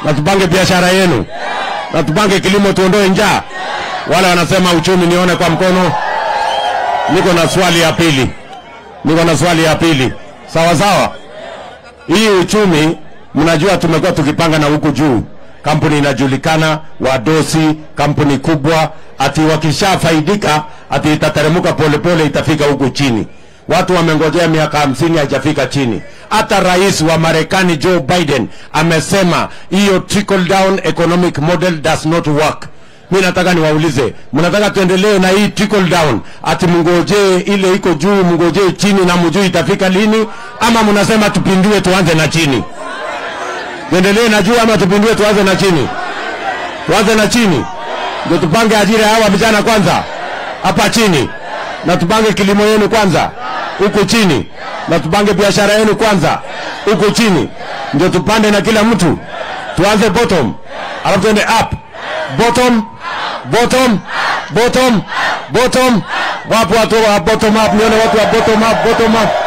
na tupange biashara yenu, na tupange kilimo, tuondoe njaa. Wale wanasema uchumi nione kwa mkono. Niko na swali ya pili, niko na swali ya pili. Sawa sawa, hii uchumi mnajua, tumekuwa tukipanga na huku juu, kampuni inajulikana, wadosi, kampuni kubwa, ati wakishafaidika ati itateremuka polepole, itafika huku chini. Watu wamengojea miaka hamsini haijafika chini. Hata rais wa Marekani Joe Biden amesema hiyo trickle down economic model does not work. Mi nataka niwaulize, mnataka tuendelee na hii trickle down, ati mngojee ile iko juu, mngojee chini na mjui itafika lini, ama mnasema tupindue tuanze na chini? Tuendelee na juu ama tupindue tuanze na chini? Tuanze na chini ndio tupange ajira ya hawa vijana kwanza hapa chini, na tupange kilimo yenu kwanza huku chini, na tupange biashara yenu kwanza huku chini, ndio tupande na kila mtu. Tuanze bottom, alafu tuende up. Bottom, bottom, bottom, bottom. Wapo watu wa bottom up, nione watu wa bottom up, bottom up.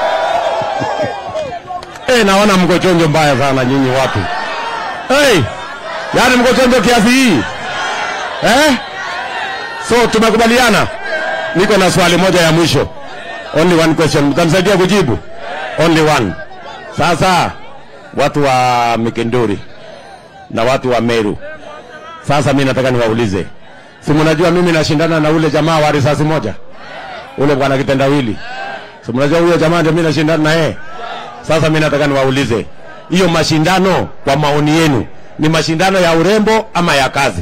Eh, naona mko chonjo mbaya sana nyinyi watu. Hey, yaani mko chonjo kiasi hii eh? So tumekubaliana. Niko na swali moja ya mwisho, only one question, mtanisaidia kujibu? Only one. Sasa watu wa Mikinduri na watu wa Meru, sasa mi nataka niwaulize, si mnajua mimi nashindana na ule jamaa wa risasi moja, ule bwana kitendawili, si mnajua huyo jamaa ndio mimi nashindana na yeye. Sasa mi nataka niwaulize, hiyo mashindano kwa maoni yenu ni mashindano ya urembo ama ya kazi?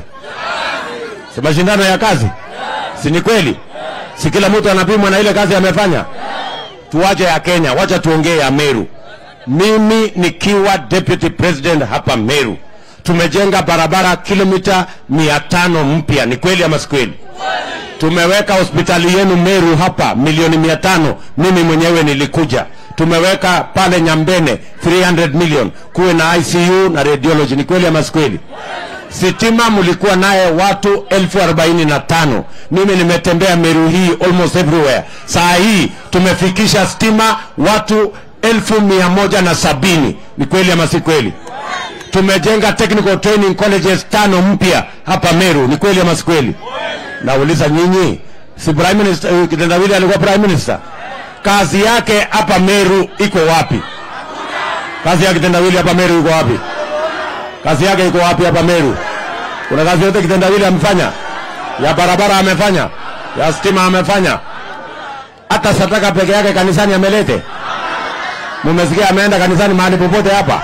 Si mashindano ya kazi, si ni kweli? Si kila mtu anapimwa na ile kazi amefanya? Tuache ya Kenya, wacha tuongee ya Meru. Mimi nikiwa deputy president hapa Meru, tumejenga barabara kilomita mia tano mpya. Ni kweli ama si kweli? Tumeweka hospitali yenu Meru hapa milioni mia tano. Mimi mwenyewe nilikuja. Tumeweka pale Nyambene 300 million kuwe na ICU na radiology. Ni kweli ama si kweli? Sitima mlikuwa naye watu elfu arobaini na tano. Mimi nimetembea Meru hii almost everywhere. Saa hii tumefikisha stima watu elfu mia moja na sabini. Ni kweli ama si kweli? Tumejenga technical training colleges tano mpya hapa Meru. Ni kweli ama si kweli? Nauliza nyinyi, si prime minister uh, Kitendawili alikuwa prime minister? Kazi yake hapa Meru iko wapi? Kazi ya Kitendawili hapa Meru iko wapi? Kazi yake iko wapi hapa Meru? Kuna kazi yote Kitendawili amefanya? Ya barabara amefanya? Ya stima amefanya? Hata sadaka peke yake kanisani amelete? Mumesikia ameenda kanisani mahali popote hapa?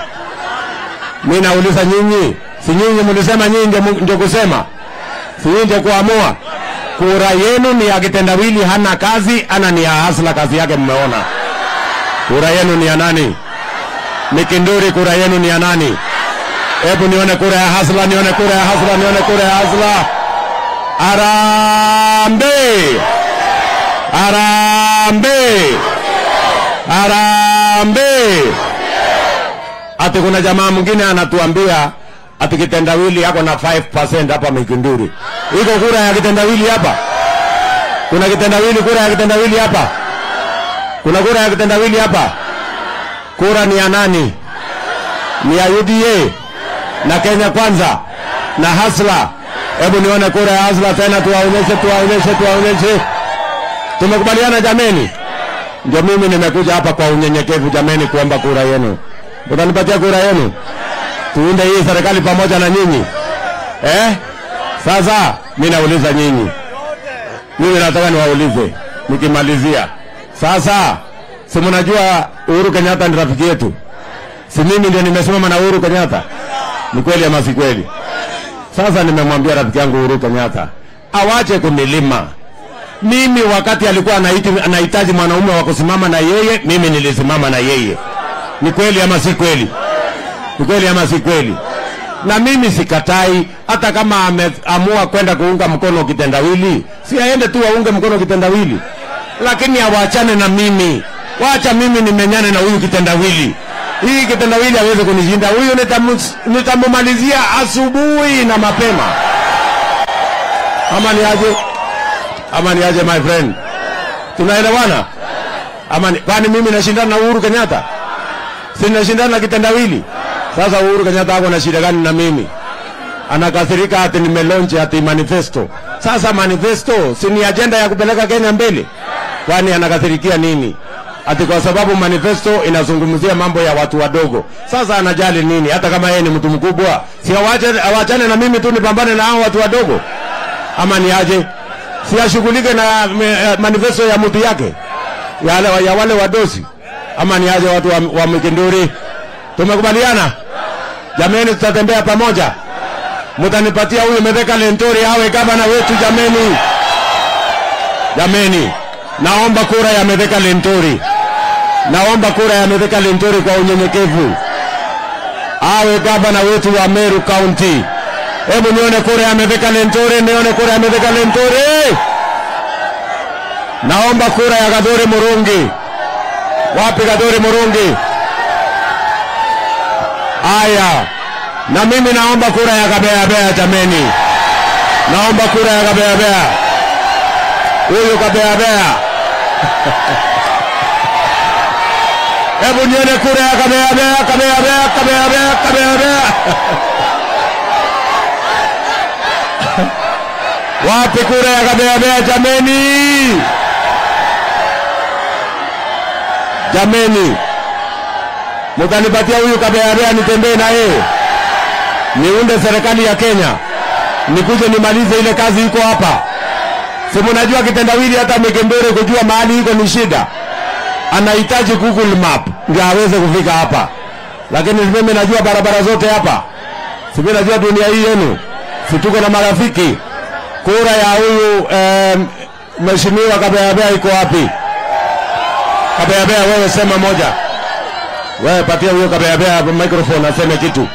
Mimi nauliza nyinyi, si nyinyi mlisema nyinyi ndio ndio kusema? Si nyinyi ndio kuamua? Kura yenu ni ya Kitendawili hana kazi, ana ni ya Hasla kazi yake mmeona. Kura yenu ni ya nani? Mikinduri kura yenu ni ya nani? Hebu nione kura ya Hasla, nione kura ya Hasla, nione kura ya Hasla. Arambe! Arambe! Arambe! Ati kuna jamaa mwingine anatuambia ati kitendawili yako na 5% hapa Mikinduri. Iko kura ya kitendawili hapa? Kuna kitendawili, kura ya kitendawili hapa? Kuna kura ya kitendawili hapa? Kura ni ya nani? Ni ya UDA na Kenya Kwanza na Hasla. Hebu nione kura ya Hasla tena, tuwaonyeshe, tuwaonyeshe, tuwaonyeshe. Tumekubaliana jameni? Ndio mimi nimekuja hapa kwa unyenyekevu jameni, kuomba kura yenu. Utanipatia kura yenu, tuunde hii serikali pamoja na nyinyi eh? Sasa mi nauliza nyinyi, mimi nataka niwaulize nikimalizia. Sasa si mnajua Uhuru Kenyatta ni rafiki yetu, si mimi ndio nimesimama na Uhuru Kenyatta? Ni kweli ama si kweli? Sasa nimemwambia rafiki yangu Uhuru Kenyatta awache kunilima mimi. Wakati alikuwa anaiti- anahitaji mwanaume wa kusimama na yeye, mimi nilisimama na yeye. Ni kweli ama si kweli? Ni kweli ama si kweli? Na mimi sikatai, hata kama ameamua kwenda kuunga mkono kitendawili, si aende tu aunge mkono kitendawili, lakini awachane na mimi. Wacha mimi nimenyane na huyu kitendawili. Hii kitendawili hawezi kunishinda huyu, nitamu- nitamumalizia asubuhi na mapema. Ama ni aje? Ama ni aje, my friend? Tunaelewana? Ama ni, kwani mimi nashindana na Uhuru Kenyatta? Si nashindana na kitendawili? Sasa Uhuru Kenyatta ako na shida gani na mimi? Anakasirika ati nimelonche ati manifesto. Sasa manifesto si ni ajenda ya kupeleka Kenya mbele? Kwani anakasirikia nini? Ati kwa sababu manifesto inazungumzia mambo ya watu wadogo. Sasa anajali nini? Hata kama yeye ni mtu mkubwa, si awache awachane na mimi tu nipambane na hao watu wadogo? Ama ni aje? Si ashughulike na me, manifesto ya mtu yake ya, wale- ya wale wadosi? Ama ni aje watu wa, wa Mikinduri? Tumekubaliana jameni, tutatembea pamoja. Mtanipatia huyu Mitheka Lentori awe gavana wetu jameni, jameni. Naomba kura ya Mitheka Lentori, naomba kura ya Mitheka Lentori kwa unyenyekevu, awe gavana wetu wa Meru County. Hebu nione kura ya Mitheka Lentori, nione kura ya Mitheka Lentori. Naomba kura ya Gathuri Murungi. Wapi Gathuri Murungi? Aya, na mimi naomba kura ya Kabeabea jameni, naomba kura ya Kabeabea. Huyu Kabeabea, hebu nione kura ya Kabeabea, Kabeabea, Kabeabea, Kabeabea. Wapi kura ya Kabeabea jameni? Jameni, mutanipatia huyu Kabeabea nitembee na yeye, niunde serikali ya Kenya, nikuje nimalize ile kazi iko hapa. Si mnajua kitendawili, hata Mikembere kujua mahali iko ni shida, anahitaji Google Map ndio aweze kufika hapa, lakini mimi najua barabara zote hapa, si mimi najua dunia hii yenu, si tuko na marafiki. Kura ya huyu eh, mheshimiwa Kabeabea iko wapi? Kabeabea, wewe sema moja. Wewe patia huyo Kabeabea microphone aseme kitu.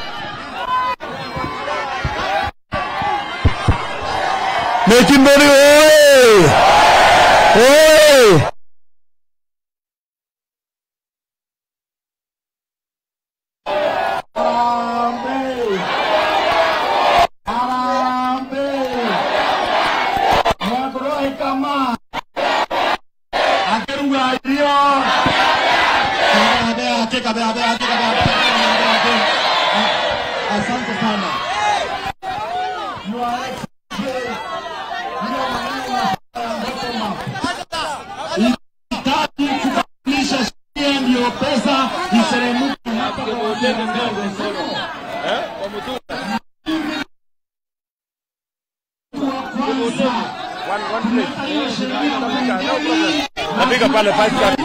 Mekimboni oye! Oye! Harambee! Harambee! Mwakoroe kama akeruga irio Kabe ake kabe abe ake kabe abe kabe ake Asante sana. Your Excellency, hiyo maneno ya bottom up. Hitaji kubadilisha sheria ndiyo pesa iteremke hapa kwa wajenga ndogo. Napiga pale five card.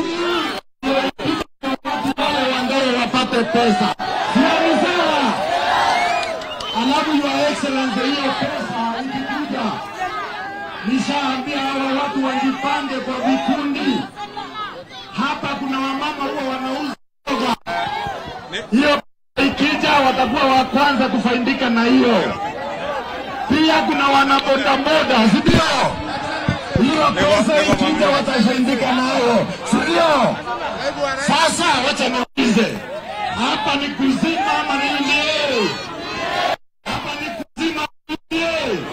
wale wandere wapate pesa. Sioni sawa. Alafu your excellency, hiyo pesa ikikuja, nishaambia hawa watu wajipange kwa vikundi. Hapa kuna wamama huwa wanauza mboga. Hiyo ikija, watakuwa wa kwanza kufaidika na hiyo. Pia kuna wanabodaboda, si ndio? Hiyo pesa ikija, watafaidika nayo, si ndio? Sasa wacha niulize, hapa ni kuzima ama nini? Hapa ni kuzima nini?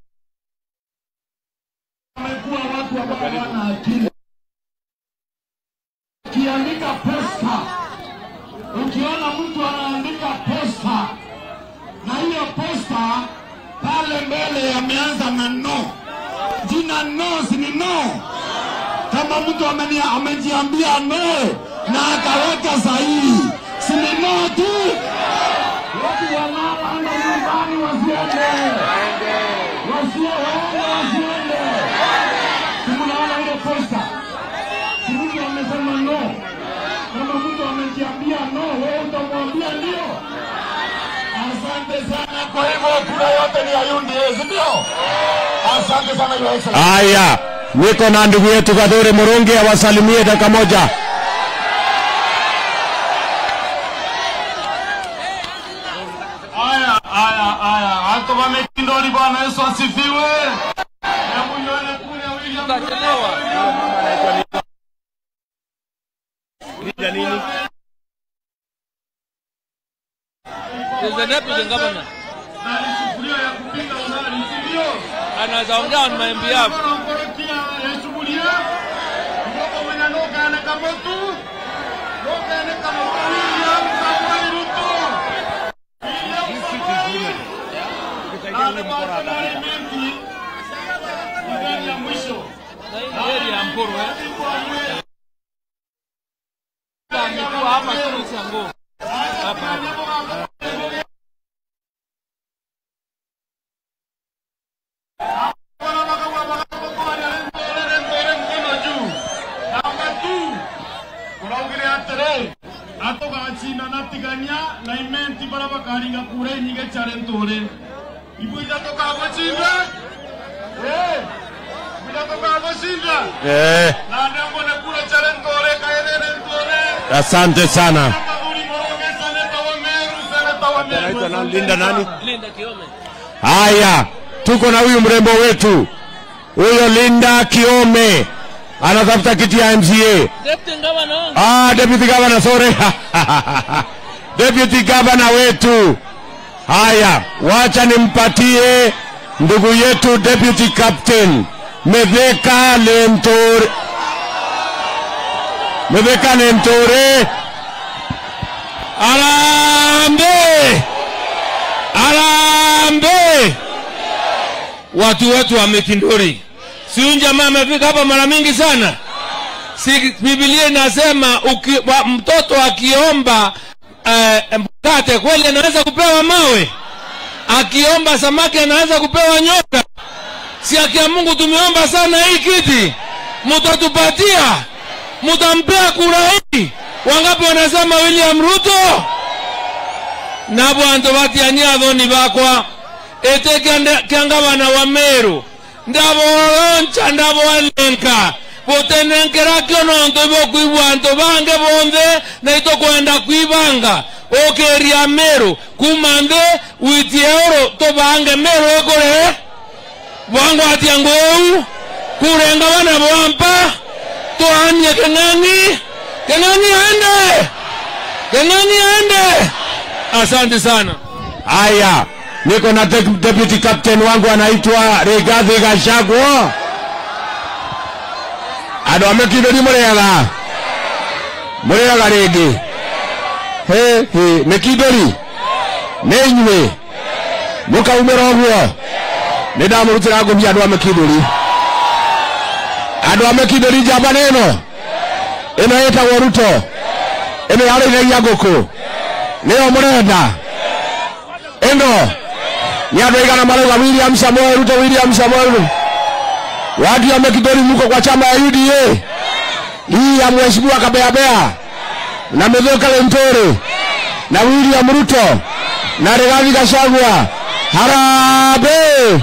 Wamekuwa watu ambao hawana akili. Ukiandika posta, ukiona mtu anaandika posta na hiyo posta pale mbele yameanza na no, jina no si ni no kama mtu ameni- amejiambia no na akaweka sahihi, si ni no tu. Watu wanaoenda nyumbani wasiende, wasioenda wasiende. Si mnaona ile posta, si mtu amesema no. Kama mtu amejiambia no, wewe utamwambia ndio. Asante sana. Kwa hivyo kura yote ni ya UDA, si ndio? Asante sana Your Excellency. Haya, niko na ndugu yetu Gathuri Murungi awasalimie dakika moja. Aya, aya, aya, watu wamekindoni. Bwana Yesu asifiwe. Hebu nione kule William Is the deputy governor. na ni sufuria ya kupika ugali, si ndio? Anaweza ongea on my behalf. Wanamkorokia ya sufuria. Ndogo mwenye noka ane kamotu. Noka ane kamotu William Samoei Ruto. Magari ya mwisho. Heri ya Mpuru eh. Amekuwa hapa tu Sango. Hapa hapa. atogachina natigania na imenti bara bakaringa kure nyige chare ntore ibuita tokagochinda buita tokagochinda eh, na ndembone kure chare ntore kaerere ntore asante sana Maguri moronge seneta wa Meru, seneta wa Meru. Linda nani? Linda Kiome. Haya, tuko na huyu mrembo wetu huyo Linda Kiome anatafuta kiti ya MCA. Deputy Governor wangu. Ah, deputy governor, sorry. deputy governor wetu. Haya, wacha nimpatie ndugu yetu deputy captain Metheka Lentore. Metheka Lentore. Arambe! Arambe! watu wetu wa Mikinduri. Si huyu jamaa amefika hapa mara mingi sana. Si Biblia inasema uki, wa, mtoto akiomba eh, mkate kweli anaweza kupewa mawe, akiomba samaki anaweza kupewa nyoka. Si akia Mungu tumeomba sana hii kiti, mutatupatia, mutampea kura hii. Wangapi wanasema William Ruto? nabo bantu batiania thoni bakwa ete kiangabana wa meru ndaboloncha ndaboalenka botenenkera kio nonto bokwibwa anto bange bonthe naito kwenda kwibanga okeria meru kumanthe witie oro tobange meru ekore bwangwatia ngou kurenga bana bwampa toanie keng'ang'i keng'ang'i aende keng'ang'i aende asante sana Haya, niko na de- deputy captain wangu anaitwa Rigathi Gachagua. Andå a mä kindå ni må rä aga må rä aga rä ngä mä kindå ri nä inyuä må kaumä ra å guo nä ndamå rutä ra ngå mia andå a mä kindå ri andå a mä kindå ri njamba nä ä no ä no ä tagwo ruto ä no yarä ithagia ngå kå nä yo må renda ĩno nĩ andũ aigana marauga William Samoei Ruto William Samoei Ruto watu ya Mekidori mko kwa chama ya UDA hii ya mheshimiwa Kabeabea na Mithika Lentore na William Ruto na Rigathi Gachagua harambee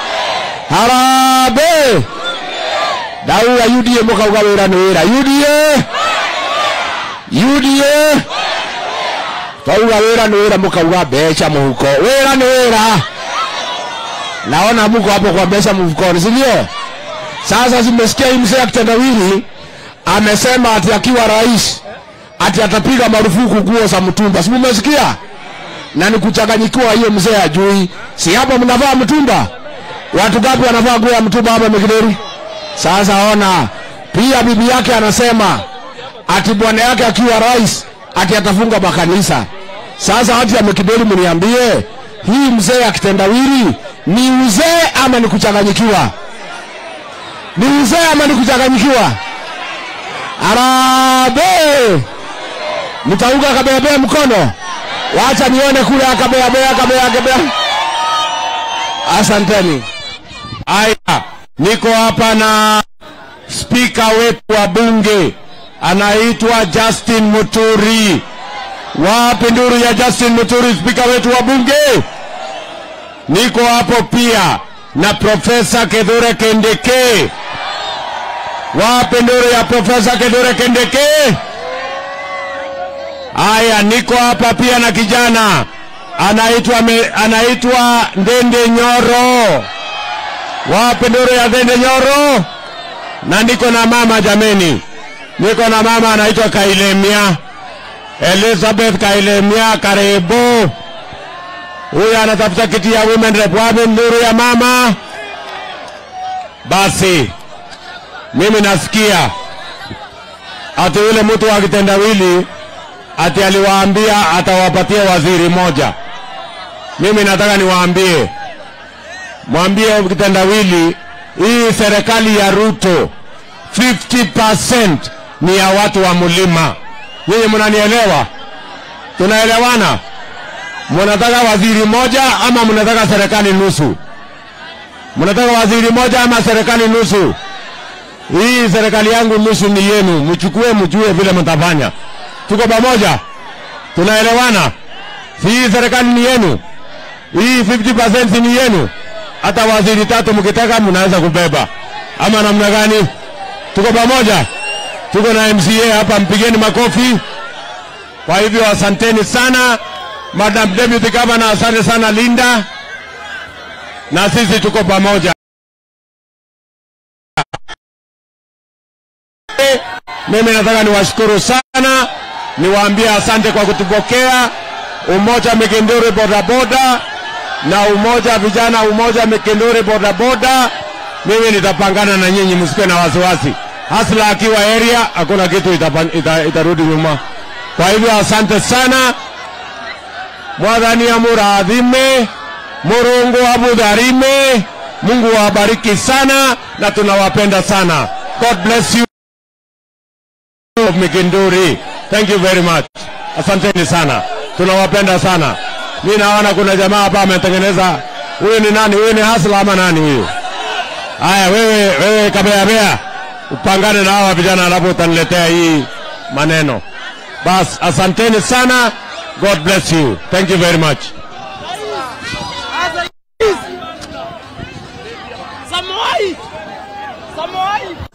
harambee ndauga UDA mũkauga wĩra nĩ wĩra UDA UDA twauga wĩra nĩ wĩra mũkauga mbeca mũhuko wĩra nĩ wĩra naona mko hapo kwa mbeca mfukoni si ndio sasa simesikia hii mzee akitendawili amesema ati akiwa rais ati atapiga marufuku nguo za mtumba si mumesikia na ni kuchanganyikiwa hiyo mzee ajui si hapa mnavaa mtumba watu gapi wanavaa nguo ya mtumba hapa Mekideri sasa ona pia bibi yake anasema ati bwana yake akiwa rais ati atafunga makanisa. Sasa watu ya Mekidori, mniambie hii mzee akitendawili ni uzee ama ni kuchanganyikiwa? Ni uzee ama ni kuchanganyikiwa? Arabe, mtauga kabebea mkono, wacha nione kule akabeabea akabeabea. Asanteni. Aya, niko hapa na spika wetu wa bunge anaitwa Justin Muturi. Wapi nduru ya Justin Muturi, spika wetu wa bunge? Niko hapo pia na Profesa Kithure Kindiki. Wapi nduru ya Profesa Kithure Kindiki? Aya, niko hapa pia na kijana anaitwa me- anaitwa Ndende Nyoro. Wapi nduru ya Ndende Nyoro? Na niko na mama jameni niko na mama anaitwa Kailemia Elizabeth Kailemia, karibu. Huyu anatafuta kiti ya women rep. Wapi nduru ya mama? Basi mimi nasikia ati yule mtu wa kitendawili ati aliwaambia atawapatia waziri moja. Mimi nataka niwaambie mwambie kitendawili, hii serikali ya Ruto 50% ni ya watu wa mlima. Nyinyi mnanielewa? Tunaelewana? Mnataka waziri moja ama mnataka serikali nusu? Mnataka waziri moja ama serikali nusu? Hii serikali yangu nusu ni yenu, mchukue mjue vile mtafanya. Tuko pamoja? Tunaelewana? Si hii serikali ni yenu, hii 50% ni yenu. Hata waziri tatu mkitaka mnaweza kubeba, ama namna gani? Tuko pamoja? Tuko na MCA hapa, mpigeni makofi. Kwa hivyo asanteni sana Madam Deputy Governor, asante sana Linda, na sisi tuko pamoja. Mimi nataka niwashukuru sana, niwaambie asante kwa kutupokea. Umoja Mikinduri bodaboda na umoja vijana, umoja Mikinduri bodaboda, mimi nitapangana na nyinyi, msikuwe na wasiwasi. Hasla akiwa area, hakuna kitu itapan- ita, itarudi nyuma. Kwa hivyo asante sana, Mwathani amurathime, Murungu amudharime, Mungu awabariki sana na tunawapenda sana. God bless you of Mikinduri. Thank you very much. Asanteni sana. Tunawapenda sana. Mi naona kuna jamaa hapa ametengeneza. Huyu ni nani? Huyu ni Hasla ama nani huyu? Haya, wewe wewe kabea bea. Upangane na hawa vijana alafu utaniletea hii maneno. Bas, asanteni sana. God bless you. Thank you very much. Samoei! Samoei!